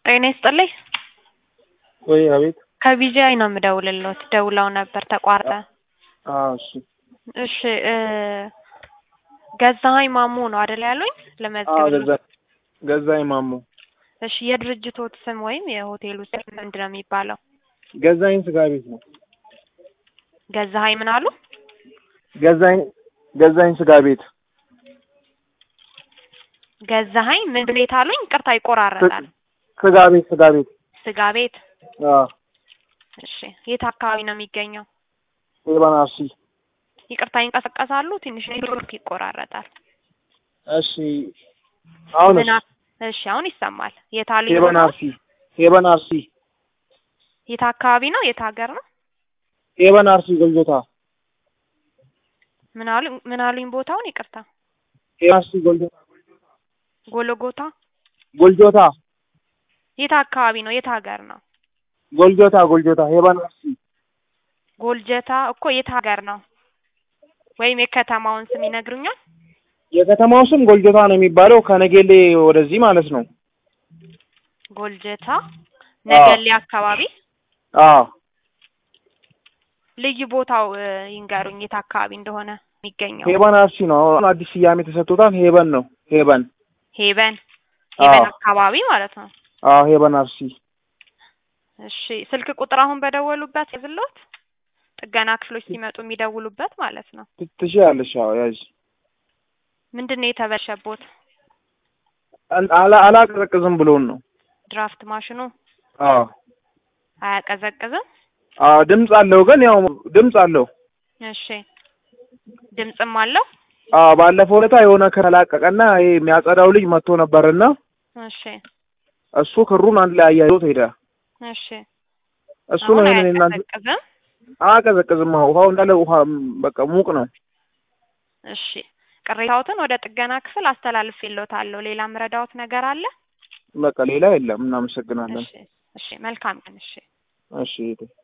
ጤና ይስጥልኝ። ወይ አቤት። ከቢጂአይ ነው የምደውልልዎት። ደውለው ነበር ተቋረጠ። አዎ እሺ እሺ እ ገዛኸኝ ማሞ ነው አይደል ያሉኝ? አዎ ለመዝገብ ገዛ ገዛኝ ማሞ እሺ የድርጅቶት ስም ወይም የሆቴሉ ስም ምንድን ነው የሚባለው? ገዛኝ ስጋ ቤት ነው። ገዛኸኝ ምን አሉ? ገዛኝ ገዛኝ ስጋ ቤት ገዛኸኝ ምን ቤት አሉኝ? ቅርታ ይቆራረጣል። ስጋ ቤት ስጋ ቤት ስጋ ቤት። አዎ እሺ የት አካባቢ ነው የሚገኘው? ሄባን አርሲ ይቅርታ ይንቀሳቀሳሉ? ትንሽ ኔትወርክ ይቆራረጣል። እሺ አሁን ምን አ- እሺ አሁን ይሰማል። የት አሉኝ? ሄባን ቦታው? አርሲ ሄባን አርሲ የት አካባቢ ነው? የት ሀገር ነው? ሄባን አርሲ ጎልጆታ ምን አሉኝ? ምን አሉኝ? ቦታውን ይቅርታ። ሄባን አርሲ ጎልጆታ ጎልጎታ። ጎልጆታ የት አካባቢ ነው? የት ሀገር ነው? ጎልጆታ ጎልጆታ ሄባን አርሲ ጎልጀታ እኮ የት ሀገር ነው? ወይም የከተማውን ስም ይነግሩኛል? የከተማው ስም ጎልጆታ ነው የሚባለው ከነጌሌ ወደዚህ ማለት ነው። ጎልጀታ ነገሌ አካባቢ። አዎ ልዩ ቦታው እ, ይንገሩኝ የት አካባቢ እንደሆነ የሚገኘው። ሄባን አርሲ ነው። አሁን አዲስ ስያሜ ተሰጥቶታል። ሄበን ነው ሄበን። ሄበን ሄበን አዎ አካባቢ ማለት ነው። አዎ ሄበን አርሲ እሺ ስልክ ቁጥር አሁን በደወሉበት ያዝልዎት? ጥገና ክፍሎች ሲመጡ የሚደውሉበት ማለት ነው። ት- ትችያለሽ። አዎ ያዥ ምንድን ነው የተበላሸቦት? አን- አላ አላቀዘቅዝም ብሎን ነው። ድራፍት ማሽኑ አዎ አያቀዘቅዝም? አዎ ድምፅ አለው ግን ያው ድምፅ አለው። እሺ ድምፅም አለው? አዎ ባለፈው ዕለታ የሆነ ከላቀቀና ይሄ የሚያጸዳው ልጅ መጥቶ ነበርና እሺ እሱ ክሩን አንድ ላይ አያይዞት ሄደ። እሺ እሱ ነው አሁን ይሄንን እናንተ አያቀዘቅዝም? አያቀዘቅዝም። አዎ ውሃው እንዳለ ውሃ ም፣ በቃ ሙቅ ነው። እሺ ቅሬታዎትን ወደ ጥገና ክፍል አስተላልፌልዎታለሁ። ሌላ ምረዳዎት ነገር አለ? በቃ ሌላ የለም። እናመሰግናለን። እሺ እሺ መልካም ቀን። እሺ እሺ እህቴ።